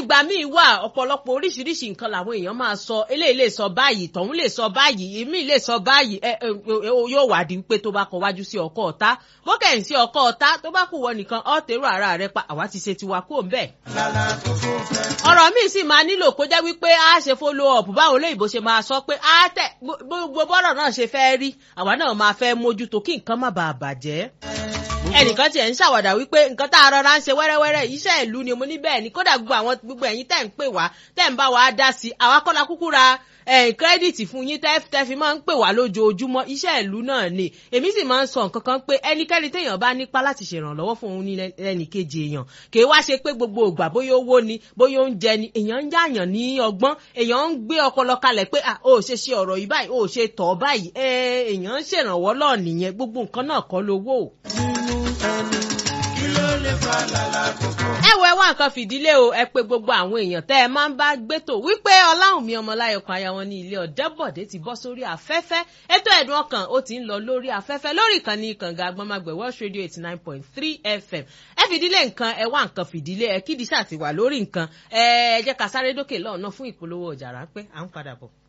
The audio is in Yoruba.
ìgbà míì wà ọ̀pọ̀lọpọ̀ oríṣiríṣi nǹkan làwọn èèyàn máa sọ eléyìí lè sọ báyìí tọ̀hún lè sọ báyìí èmi lè sọ báyìí ẹ ẹ ẹ, yóò wá di pé tó bá kọ wájú sí ọkọ ọ̀tá bókẹ́yìn sí ọkọ ọ̀tá tó bá kù wọ nìkan ọ́ tèrò ara rẹ pa àwa ti ṣe tiwa kó ń bẹ̀ ọ̀rọ̀ míì sì máa nílò kó jẹ́ wípé a ṣe follow up báwọn olóyìnbó ṣe máa sọ pé a tẹ̀ gbogbo bọ́rọ̀ náà ṣe fẹ́ rí àwa náà máa fẹ́ mójútó kí nǹkan má bàa bàjẹ́ ẹnìkan tiẹ̀ ń ṣàwàdà wípé nǹkan tá a rọra ń ṣe wẹ́rẹ́wẹ́rẹ́ iṣẹ́ ìlú ni mo ní bẹ́ẹ̀ ni kódà gbogbo àwọn gbogbo ẹ̀yin tẹ̀ ń pè wá tẹ̀ ń bá wa dá sí àwa kọ́la kúkú ra kírẹ́dìtì fún yín tẹ́ tẹ́ fi máa ń pè wá lójoojúmọ́ iṣẹ́ ìlú náà ni èmi sì máa ń sọ nǹkan kan pé ẹnikẹ́ni téèyàn bá nípa láti ṣèrànlọ́wọ́ fún òun ní ẹnìkejì èèyàn kì í wá ṣe pé gbogbo ògbà bóyá owó ni bóyá oúnjẹ ni èèyàn ń yáàyàn ní ọgbọ́n èèyàn ń gbé ọpọlọ kalẹ̀ pé ah o ò ṣe ṣe ọ̀rọ̀ yìí báyìí o ò ṣe tọ̀ báyìí èèyàn ń ṣèrànwọ́ lọ́ọ̀ nìyẹn gbogbo nǹkan náà kọ́ lówó ẹ wo ẹ wá nǹkan fìdílé o ẹ pé gbogbo àwọn èèyàn tẹ́ ẹ máa ń bá gbétò wípé ọláhùnmí ọmọláyọkan aya wọn ní ilé ọ̀dẹ́bọ̀dé ti bọ́ sórí afẹ́fẹ́ ètò ẹ̀dùn ọkàn ó ti ń lọ lórí afẹ́fẹ́ lórí ìkànnì kànga agbọ́nmágbẹ̀ Welsh Radio eighty nine point three FM ẹ fìdílé nǹkan ẹ wá nǹkan fìdílé ẹ kídìí ṣàtiwà lórí nǹkan ẹ jẹ́ ká sáré dókè lọ́ọ̀nà fún ìpolówó ọjà ráńpẹ́ à ń padà bọ̀.